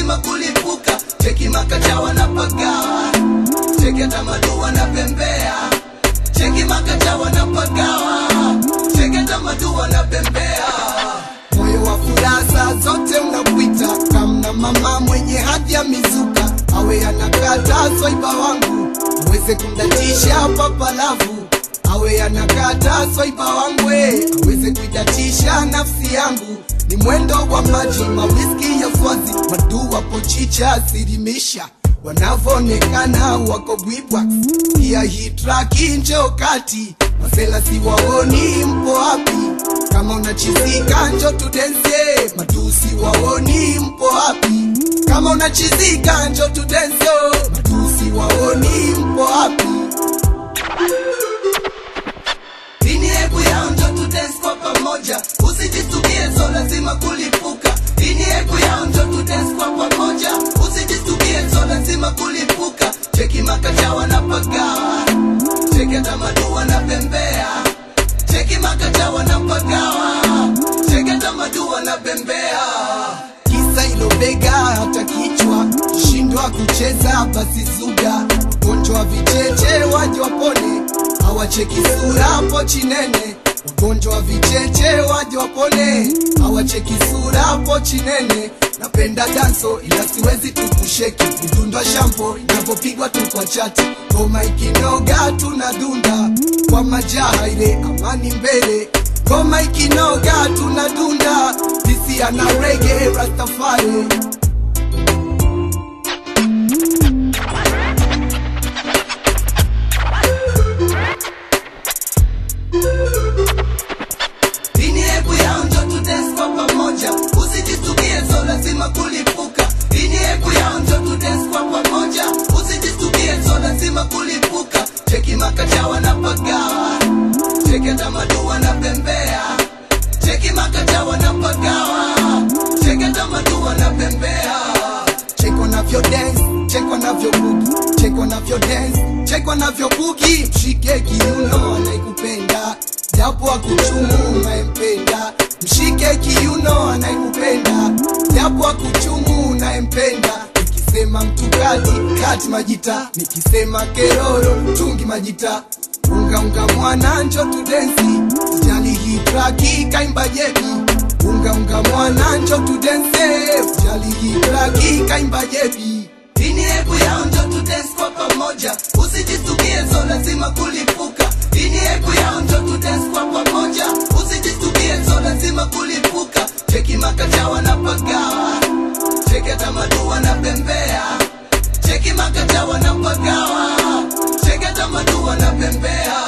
lazima kulipuka cheki makacha wanapagawa cheki hata madu wanapembea cheki makacha wanapagawa cheki hata madu wanapembea moyo wa furaha zote unapita kamna mama mwenye hadhi ya mizuka awe anakata swaiba wangu aweze kumdatisha papalavu awe anakata swaiba wangu eh, aweze kuidatisha nafsi yangu ni mwendo wa maji mawiski ya swazi madu wapo chicha sirimisha wanavyoonekana wako bwibwa pia hii traki njo kati masela siwaoni mpo wapi kama unachizika njo tudense matusi waoni mpo wapi kama unachizika njo tudense matusi waoni mpo wapi Dini hebu yao njo tudance kwa pamoja, usijistukie so lazima kulipuka. Dini hebu yao njo tudance kwa pamoja, usijistukie so lazima kulipuka. Cheki makacha wanapagawa, cheki hata madu wanapembea, cheki makacha wanapagawa, cheki hata madu wanapembea. Kisa ilo bega hata kichwa, shindwa kucheza basi zuga, ugonjwa wa vicheche waje wapone hawacheki sura hapo chinene ugonjwa wa vicheche waje wapone hawacheki sura hapo chinene napenda danso ila siwezi tukusheki midundwa shampo inavyopigwa tu kwa chati ngoma ikinoga tunadunda kwa majaha ile amani mbele ngoma ikinoga tunadunda disi ana rege rastafari Dini hebu yao njo tudance kwa pamoja, usijistukie so lazima kulipuka. Dini hebu yao njo tudance kwa pamoja, usijistukie so lazima kulipuka. Cheki makacha wanapagawa, cheki hata madu wanapembea, cheki makacha wanapagawa, cheki hata madu wanapembea. Cheki wanavyo dance, cheki wanavyo bugi, cheki wanavyo dance, cheki wanavyo bugi. Mshike kiuno anaikupenda japo akuchumu unayempenda, mshike kiuno anayekupenda, japo akuchumu unayempenda. Nikisema mtu kati kati majita, nikisema keroro tungi majita, unga unga mwana njo tudensi, sijali hii traki kaimba jebi unga unga mwana njo tudense, sijali hii traki kaimba jebi Dini hebu yao njo tudance kwa pamoja, usijistukie so lazima kulipuka. Dini hebu yao njo tudance kwa pamoja, usijistukie so lazima kulipuka. Cheki makacha wanapagawa, cheki hata madu wanapembea, cheki makacha wanapagawa, cheki hata madu wanapembea.